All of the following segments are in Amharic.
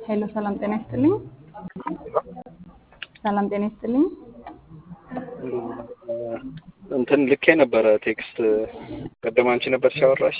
ሄሎ ሰላም ጤና ይስጥልኝ። ሰላም ጤና ይስጥልኝ። እንትን ልኬ ነበረ ቴክስት ቀደም አንቺ ነበር ሲያወራሽ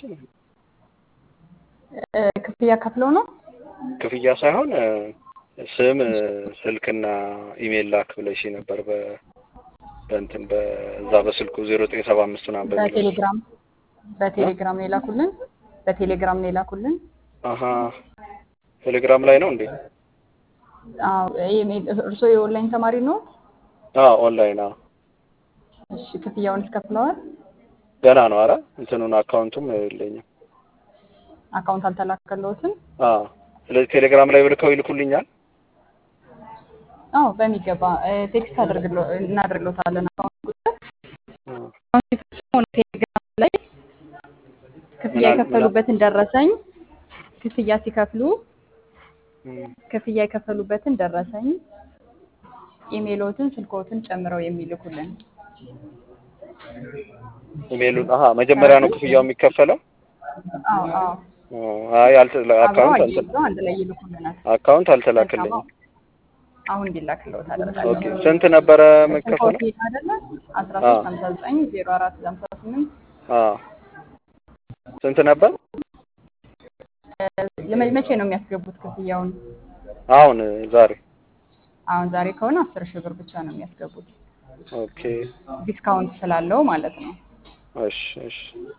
እ፣ ክፍያ ከፍለው ነው? ክፍያ ሳይሆን እ፣ ስም እ፣ ስልክና ኢሜል ላክ ብለሽ ነበር በ በእንትን በዛ በስልኩ ዜሮ ዘጠኝ ሰባ አምስት ምናምን በሚለው በቴሌግራም በቴሌግራም ነው የላኩልን። በቴሌግራም ነው የላኩልን። አሀ ቴሌግራም ላይ ነው እንዴ? አዎ፣ ይሄ- እርስዎ የኦንላይን ተማሪ ነው? አዎ ኦንላይን። አዎ እሺ፣ ክፍያውን ከፍለዋል? ገና ነው። አረ እንትኑን አካውንቱም የለኝም። አካውንት አልተላከለዎትም? አዎ ስለዚህ ቴሌግራም ላይ ብልከው ይልኩልኛል። አዎ፣ በሚገባ እ፣ ቴክስት አድርግሎ እናደርግሎታለን። አካውንት ቁጥር አሁን ሲፈጽሙ ነው ቴሌግራም ላይ ክፍያ ምናል- የከፈሉበትን ደረሰኝ ክፍያ ሲከፍሉ እም፣ ክፍያ የከፈሉበትን ደረሰኝ ኢሜሎትን፣ ስልኮትን ጨምረው የሚልኩልን ኢሜሉን አሀ መጀመሪያ ነው ክፍያው የሚከፈለው። አዎ አዎ ኦ፣ አይ አልተ- አብረው አካውንት አልተ አያይዘው አንድ ላይ ይልኩልናል። አካውንት መልካም አልተላከልኝም። አሁን እንዲላክልዎት ኦኬ አደርጋለሁ። ስንት ነበረ የምከፈለው? ስልኮት አይደለ አስራ አዎ ሶስት ሀምሳ ዘጠኝ ዜሮ አራት ሀምሳ ስምንት አዎ ስንት ነበር? ለመ- መቼ ነው የሚያስገቡት ክፍያውን? አሁን ዛሬ። አሁን ዛሬ ከሆነ አስር ሺህ ብር ብቻ ነው የሚያስገቡት ኦኬ ዲስካውንት ስላለው ማለት ነው። እሺ እሺ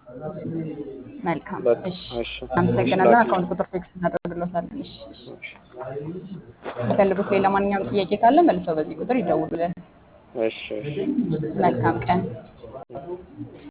መልካም በቃ እሺ፣ እሺ እሺ አመሰግናለሁ። ላኪልኝ። አካውንት ቁጥር ፊክስ እናደርግሎታለን። እሺ፣ እሺ። እሺ የሚፈልጉት ሌላ ማንኛውም ጥያቄ ካለ መልሰው በዚህ ቁጥር ይደውሉልን። እሺ እሺ መልካም ቀን።